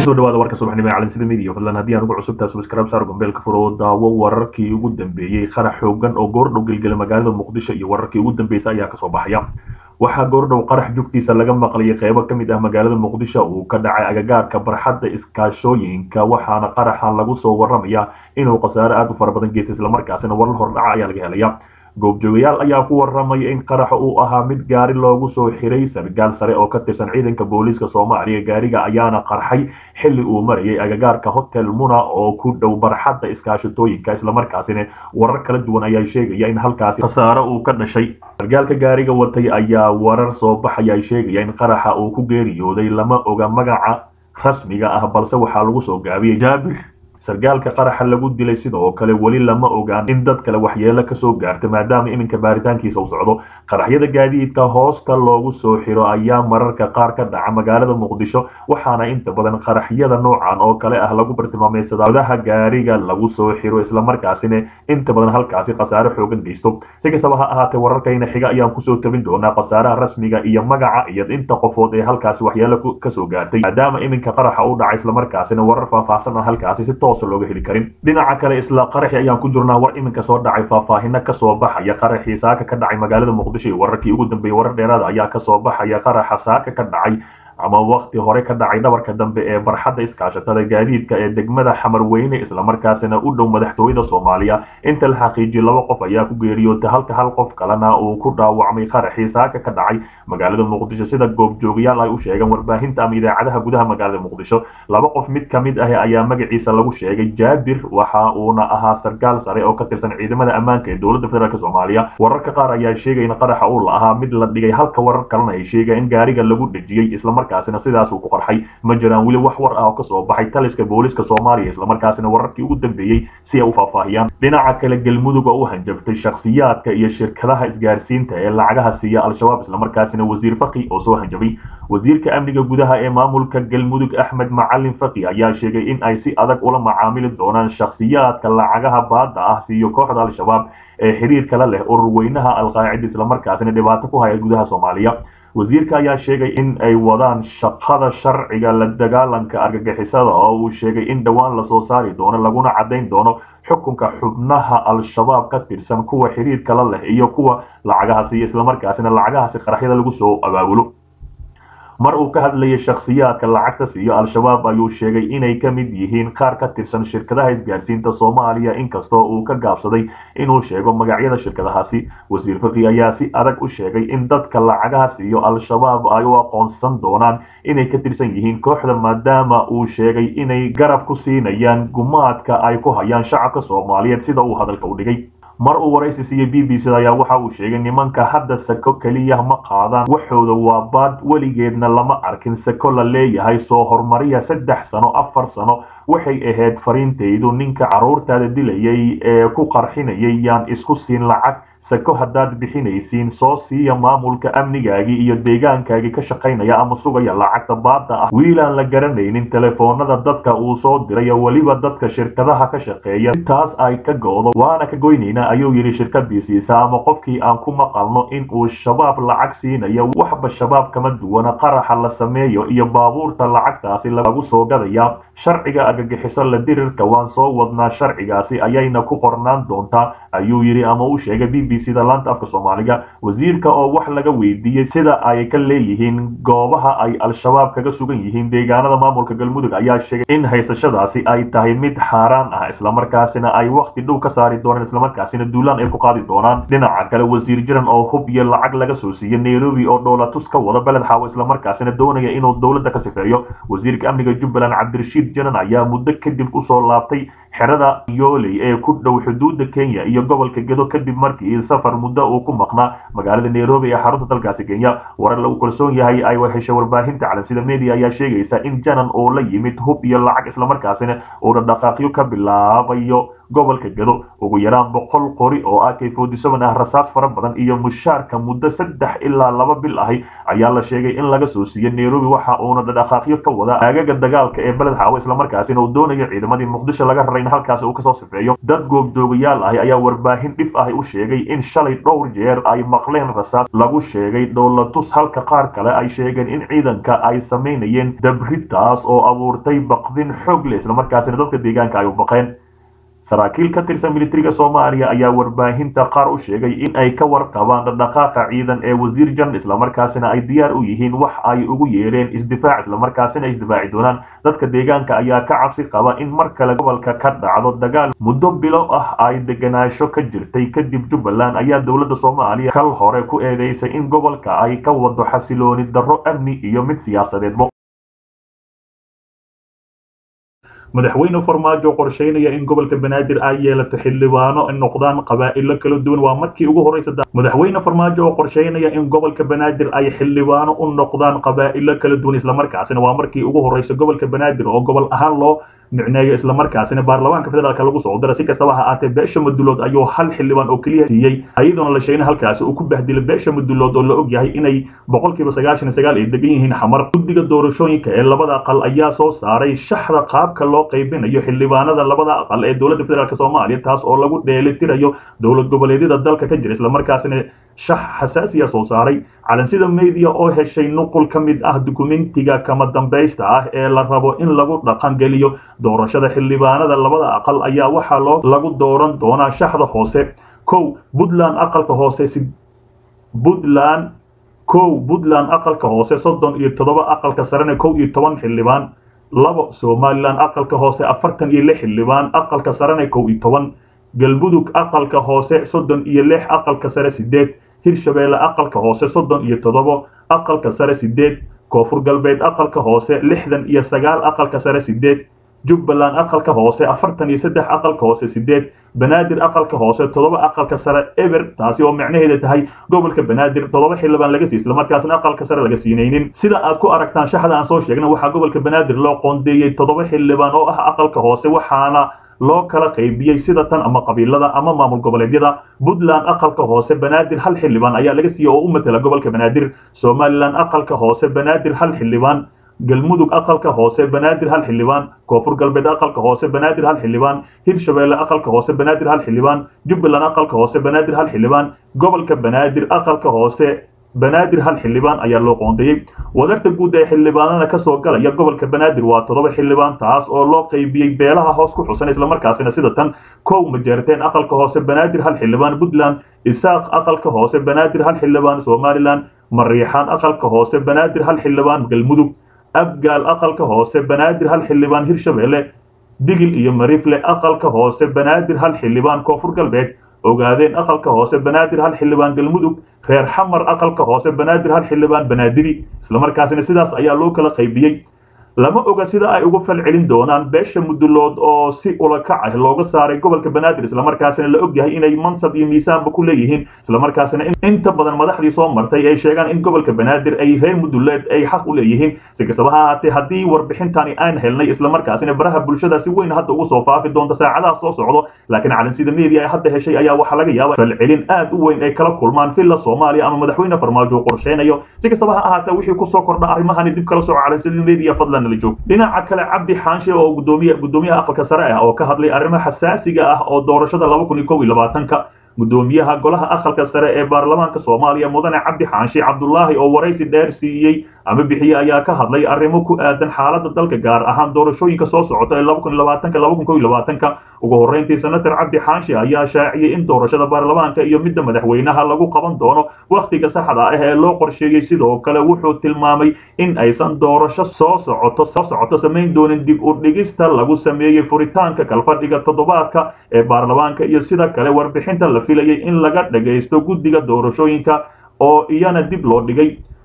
kusoo dhawaada warka subaxnimo ee calansida midiya fadlan haddii aan ugu cusubtahay subscribe saar gombeelka furo daawo wararkii ugu dambeeyey qarax xoogan oo goordhow gelgela magaalada muqdisho iyo wararkii ugu dambeysay ayaa kasoo baxaya waxaa goordhow qarax jugtiisa laga maqlayay qeybo ka mid ah magaalada muqdisho uu ka dhacay agagaarka barxadda iskaashooyinka waxaana qaraxan lagu soo waramaya inuu khasaare aada u fara badan geystay islamarkaasina warar hordhaca ayaa laga helaya goobjoogayaal ayaa ku waramaya in qaraxa uu ahaa mid gaari loogu soo xiray sargaal sare oo ka tirsan ciidanka booliiska soomaaliya gaariga ayaana qarxay xilli uu marayay agagaarka hotel muna oo ku dhow barxadda iskaashatooyinka islamarkaasina warar kala duwan ayaa sheegaya in halkaasi khasaare uu ka dhashay sargaalka gaariga watay ayaa warar soo baxaya sheegaya in qaraxa uu ku geeriyooday lama oga magaca rasmiga ah balse waxaa lagu soo gaabiyey jaabir sargaalka qaraxa lagu dilay sidoo kale weli lama ogaan in dad kale waxyeelo kasoo gaarta maadaama iminka baaritaankiisa u socdo qaraxyada gaadiidka hoosta loogu soo xiro ayaa mararka qaar ka dhaca magaalada muqdisho waxaana inta badan qaraxyada noocan oo kale ah lagu bartilmaameysadaa odaha gaariga lagu soo xiro islamarkaasina inta badan halkaasi khasaare xoogan geysto si kastaba ha ahaatee wararkayna xiga ayaan kusoo tabin doonaa khasaaraha rasmiga iyo magaca iyo inta qofood ee halkaasi waxyeelo kasoo gaartay maadaama iminka qaraxa u dhacay islamarkaasina warar faahfaahsan ah halkaasi si toos looga heli karin dhinaca kale isla qaraxi ayaan ku jirnaa war iminka soo dhacay faahfaahino kasoo baxaya qaraxii saaka ka dhacay magaalada muqdisho iyo wararkii ugu dambeeyey warar dheeraada ayaa kasoo baxaya qaraxa saaka ka dhacay ama wakti hore ka dhacay dhabarka dambe ee barxadda iskaashatada gaadiidka ee degmada xamarweyne islamarkaasina u dhow madaxtooyada soomaaliya inta la xaqiijiyay laba qof ayaa ku geeriyootay halka hal qof kalena uu ku dhaawacmay qaraxii saaka ka dhacay magaalada muqdisho sida goobjoogayaal ay u sheegeen warbaahinta ama idaacadaha gudaha magaalada muqdisho laba qof mid ka mid ah ayaa magaciisa lagu sheegay jaabir waxa uuna ahaa sargaal sare oo ka tirsan ciidamada ammaanka ee dowladda federaalk soomaaliya wararka qaar ayaa sheegay in qaraxa uu la ahaa mid la dhigay halka warar kalena ay sheegeen in gaariga lagu dhejiyey islamar markaasina sidaas uu ku qarxay ma jiraan weli wax war ah oo kasoo baxay taliska booliska soomaaliya islamarkaasina wararkii ugu dambeeyey si ay u faahfaahiyaan dhinaca kale galmudug oo u hanjabtay shakhsiyaadka iyo shirkadaha isgaarsiinta ee lacagaha siiya al-shabaab islamarkaasina wasiir faqi oo soo hanjabay wasiirka amniga gudaha ee maamulka galmudug axmed macalin faqi ayaa sheegay in ay si adag ula macaamili doonaan shakhsiyaadka lacagaha baada ah siiyo kooxda al-shabaab ee xiriirkala leh urur weynaha alqaacida islamarkaasina dhibaato ku haya gudaha soomaaliya wasiirka ayaa sheegay in ay wadaan shaqada sharciga la dagaalanka argagixisada oo uu sheegay in dhowaan lasoo saari doono laguna caddayn doono xukunka xubnaha al-shabaab ka tirsan kuwa xiriirkala leh iyo kuwa lacagaha siiya islamarkaasina lacagahaasi qaraxyada lagu soo abaabulo mar uu ka hadlayay shakhsiyaadka lacagta siiyo al-shabaab ayuu sheegay inay ka mid yihiin qaar ka tirsan shirkadaha isgaarsiinta soomaaliya inkastoo uu ka gaabsaday inuu sheego magacyada shirkadahaasi wasiir faqi ayaa si adag u sheegay in dadka lacagaha siiyo al-shabaab ay u aqoonsan doonaan inay ka tirsan yihiin kooxda maadaama uu sheegay inay garab ku siinayaan gumaadka ay ku hayaan shacabka soomaaliyeed sida uu hadalka u dhigay mar uu waraysi siiyey b b c ayaa waxa uu sheegay nimanka hadda sako keliya ma qaadaan waxooda waa baad weligeedna lama arkin sako la leeyahay soo horumariya saddex sano afar sano waxay ahayd fariintaydu ninka carruurtaada dilayay ee ku qarxinayay yaan isku siin lacag sako haddaad bixinaysiin soo siiya maamulka amnigaagii iyo deegaankaagii ka shaqaynaya ama sugaya lacagta baada ah wiilaan la garanaynin telefoonada dadka uu soo diray weliba dadka shirkadaha ka shaqeeya intaas ay ka go-do waana ka goynaynaa ayuu yidhi shirkadiisiisa ama qofkii aan ku maqalno in uu shabaab lacag siinayo waxba shabaab kama duwana qaraxa la sameeyo iyo baabuurta lacagtaasi lagu soo gadaya sharciga argagixiso la dirirka waan soo wadnaa sharcigaasi ayayna ku qornaan doontaa ayuu yidhi ama u sheegay b b c da laanta afka soomaaliga wasiirka oo wax laga weydiiyey sida ay ka leeyihiin goobaha ay al-shabaab kaga sugan yihiin deegaanada maamulka galmudug ayaa sheegay in haysashadaasi ay tahay mid xaaraan ah islamarkaasina ay wakti dhow ka saari doonaan islamarkaasina duulaan ay ku qaadi doonaan dhinaca kale wasiir jiran oo hub iyo lacag laga soo siiyey nairobi oo dhoolatus ka wada beled xaawo islamarkaasina doonaya inuu dowladda ka sifeeyo wasiirka amniga jubbaland cabdirashiid janan ayaa muddo kadib usoo laabtay xerada yooley ee ku dhow xuduudda kenya iyo gobolka gedo kadib markii safar muddo uu ku maqnaa magaalada nairobi ee xarunta dalkaasi kenya warar lagu kalsoon yahay ay heshay warbaahinta calansida media ayaa sheegaysa in janan oo la yimid hub iyo lacag islamarkaasina uuna dhaqaaqyo ka bilaabayo gobolka gado ugu yaraan boqol qori oo ak forty seven ah rasaas fara badan iyo mushaarka muddo saddex ilaa laba bil ahi ayaa la sheegay in laga soo siiyey nairobi waxa uuna dhaqaaqyo ka wada aagaga dagaalka ee beled xaawo islamarkaasina uu doonayo ciidamadii muqdisho laga raray in halkaas uu kasoo sifeeyo dad goobjoogayaal ahi ayaa warbaahin dhif ahi u sheegay in shalay dhowr jeer ay maqleen rasaas lagu sheegay dhoolatus halka qaar kale ay sheegeen in ciidanka ay samaynayeen dabritaas oo abuurtay baqdin xoog leh islamarkaasina dadka deegaanka ay u baqeen saraakiil ka tirsan militariga soomaaliya ayaa warbaahinta qaar u sheegay in ay ka warqabaan dhaqdhaqaaqa ciidan ee wasiir jan islamarkaasina ay diyaar u yihiin wax ay ugu yeereen isdifaac islamarkaasina ay isdifaaci doonaan dadka deegaanka ayaa ka cabsi qaba in mar kale gobolka ka dhacdo dagaal muddo bilo ah ay deganaansho ka jirtay kadib jubbaland ayaa dowladda soomaaliya kal hore ku eedeysay in gobolka ay ka wado xasilooni darro amni iyo mid siyaasadeedba madaxweyne farmaajo qorsheynaya in gobolka banaadir ay yeelato xildhibaano ay noqdaan qabaa'ilo kala duwan waa markii ugu horeysa madaxweyne farmaajo oo qorsheynaya in gobolka banaadir ay xildhibaano u noqdaan qabaa'ilo kala duwan islamarkaasina waa markii ugu horeysa gobolka banaadir oo gobol ahaan loo micneeyo islamarkaasina baarlamaanka federaalka lagu soo dara si kastaba ha aatee beesha madulood ayuu hal xildhibaan oo keliya siiyey ayadoona la sheegin halkaasi uu ku bahdilay beesha madulood oo la ogyahay inay boqolkiiba sagaashan iyo sagaal ay degan yihiin xamar guddiga doorashooyinka ee labada aqal ayaa soo saaray shaxda qaabka loo qaybinayo xildhibaanada labada aqal ee dowladda federaalk soomaaliya taas oo lagu dheelitirayo dowlad goboleedyada dalka ka jira islamarkaasina shax xasaasiya soo saaray calansida media oo heshay nuqul ka mid ah dukumentiga kama dambaysta ah ee la rabo in lagu dhaqangeliyo doorashada xildhibaanada labada aqal ayaa waxaa loo lagu dooran doonaa shaxda hoose kow puntland aqalka hoose puntland kow puntland aqalka hoose soddon iyo toddoba aqalka sarena kow iyo toban xildhibaan labo somalilan aqalka hoose afartan iyo lix xildhibaan aqalka sarena kow iyo toban galmudug aqalka hoose soddon iyo lix aqalka sare sideed hirshabeelle aqalka hoose soddon iyo toddobo aqalka sare sideed koonfur galbeed aqalka hoose lixdan iyo sagaal aqalka sare sideed jubbaland aqalka hoose afartan iyo saddex aqalka hoose sideed banaadir aqalka hoose toddoba aqalka sare eber taasi oo micnaheeda tahay gobolka banaadir toddoba xildhibaan laga siiy islamarkaasna aqalka sare laga siinaynin sida aad ku aragtaan shaxda aan soo sheegna waxaa gobolka banaadir loo qoondeeyey toddoba xildhibaan oo ah aqalka hoose waxaana loo kala qaybiyey sida tan ama qabiilada ama maamul goboleedyada puntland aqalka hoose banaadir hal xildhibaan ayaa laga siiyey oo u matala gobolka banaadir somalilan aqalka hoose banaadir hal xildhibaan galmudug aqalka hoose banaadir hal xildhibaan koonfur galbeed aqalka hoose banaadir hal xildhibaan hirshabeelle aqalka hoose banaadir hal xildhibaan jubbaland aqalka hoose banaadir hal xildhibaan gobolka banaadir aqalka hoose banaadir hal xildhibaan ayaa loo qoondeeyey wadarta guud ee xildhibaanada kasoo galaya gobolka banaadir waa toddoba xildhibaan taas oo loo qaybiyey beelaha hoos ku xusan islamarkaasina sida tan kow majeerteen aqalka hoose banaadir hal xildhibaan puntland isaaq aqalka hoose banaadir hal xildhibaan somalilan mariixaan aqalka hoose banaadir hal xildhibaan galmudug abgaal aqalka hoose banaadir hal xildhibaan hirshabeelle digil iyo mariifle aqalka hoose banaadir hal xildhibaan koonfur galbeed ogaadeen aqalka hoose banaadir hal xildhibaan galmudug reer xamar aqalka hoose banaadir hal xildhibaan banaadiri islamarkaasina sidaas ayaa loo kala qaybiyey lama oga sida ay uga fal celin doonaan beesha mudulood oo si ulakac ah looga saaray gobolka banaadir islamarkaasina la ogyahay inay mansab iyo miisaanba ku leeyihiin islamarkaasina inta badan madaxdii soo martay ay sheegaan in gobolka banaadir ay reer muduleed ay xaq u leeyihiin si kastaba ha ahaatee haddii warbixintani aan helnay islamarkaasina baraha bulshada si weyn hadda ugu soo faafi doonta saacadaha soo socdo laakiin calansida media ay hadda heshay ayaa waxaa laga yaaba falcelin aad u weyn ay kala kulmaan villa soomaaliya ama madaxweyne farmaajo qorsheynayo si kastaba ha ahaatee wixii kusoo kordha arrimahani dib kala soco calansida media fadlan dhinaca kale cabdi xaanshe oo gudoomiye gudoomiyaha aqalka sare ah oo ka hadlay arrimo xasaasiga ah oo doorashada laba kun iyo kow iyo labaatanka gudoomiyaha golaha aqalka sare ee baarlamaanka soomaaliya mudane cabdi xaanshe cabdulaahi oo waraysi dheer siiyey ama bixiye ayaa ka hadlay arrimo ku aadan xaaladda dalka gaar ahaan doorashooyinka soo socota ee laba kun iyo labaatanka laba kun kow iyo labaatanka ugu horreyntii senator cabdi xaanshe ayaa shaaciyey in doorashada baarlamaanka iyo midda madaxweynaha lagu qaban doono wakhtiga saxda ah ee loo qorsheeyey sidoo kale wuxuu tilmaamay in aysan doorasho soo socoto soo socoto samayn doonin dib u dhigista lagu sameeyey furitaanka kalfadhiga toddobaadka ee baarlamaanka iyo sida kale warbixinta la filayay in laga dhagaysto guddiga doorashooyinka oo iyana dib loo dhigay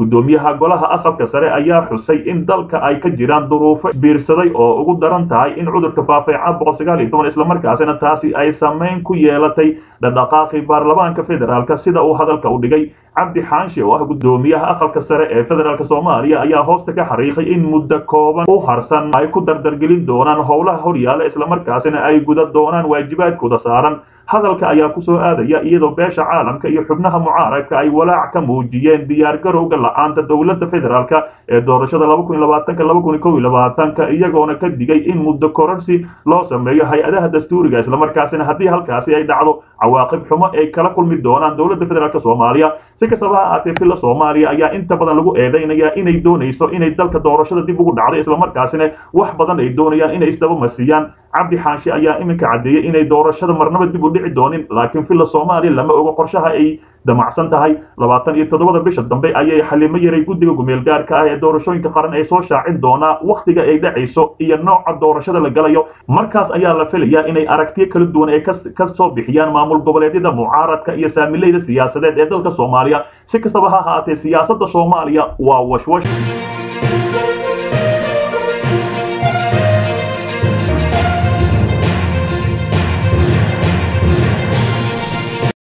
guddoomiyaha golaha aqalka sare ayaa xusay in dalka ay ka jiraan duruufo biirsaday oo ugu daran tahay in cudurka faafay caabuqa sagaal iyo toban islamarkaasina taasi ay saameyn ku yeelatay dhaqdhaqaaqii baarlamaanka federaalk sida uu hadalka u dhigay cabdi xaanshe oo ah guddoomiyaha aqalka sare ee federaalk soomaaliya ayaa hoosta ka xariiqay in muddo kooban u harsan ay ku dardargelin doonaan howlaha horyaala islamarkaasina ay guda doonaan waajibaadkooda saaran hadalka ayaa kusoo aadaya iyadoo beesha caalamka iyo xubnaha mucaaradka ay walaac ka muujiyeen diyaargarowga la-aanta dowladda federaalk ee doorashada ka iyagoona ka digay in muddo kororsi loo sameeyo hay-adaha dastuuriga islamarkaasina haddii halkaasi ay dhacdo cawaaqib xumo ay kala kulmi doonaan dowladda federaalk soomaaliya si kastaba ha aatee filla soomaaliya ayaa inta badan lagu eedeynaya inay doonayso inay dalka doorashada dib ugu dhacdo islamarkaasina wax badan ay doonayaan inay isdabamasiiyaan cabdi xaanshe ayaa iminka caddeeyey inay doorashada marnaba dib u dhici doonin laakiin filla soomaaliya lama ogo qorshaha ay damacsan tahay labaatan iyo toddobada bisha dambe ayay xalimo yaray guddiga gumeel gaarka ah ee doorashooyinka qaran ay soo shaacin doonaa wakhtiga ay dhacayso iyo nooca doorashada la galayo markaas ayaa la filayaa inay aragtiyo kala duwan ay ka soo bixiyaan maamul goboleedyada mucaaradka iyo saamileyda siyaasadeed ee dalka soomaaliya si kastaba ha ahaatee siyaasadda soomaaliya waa washwash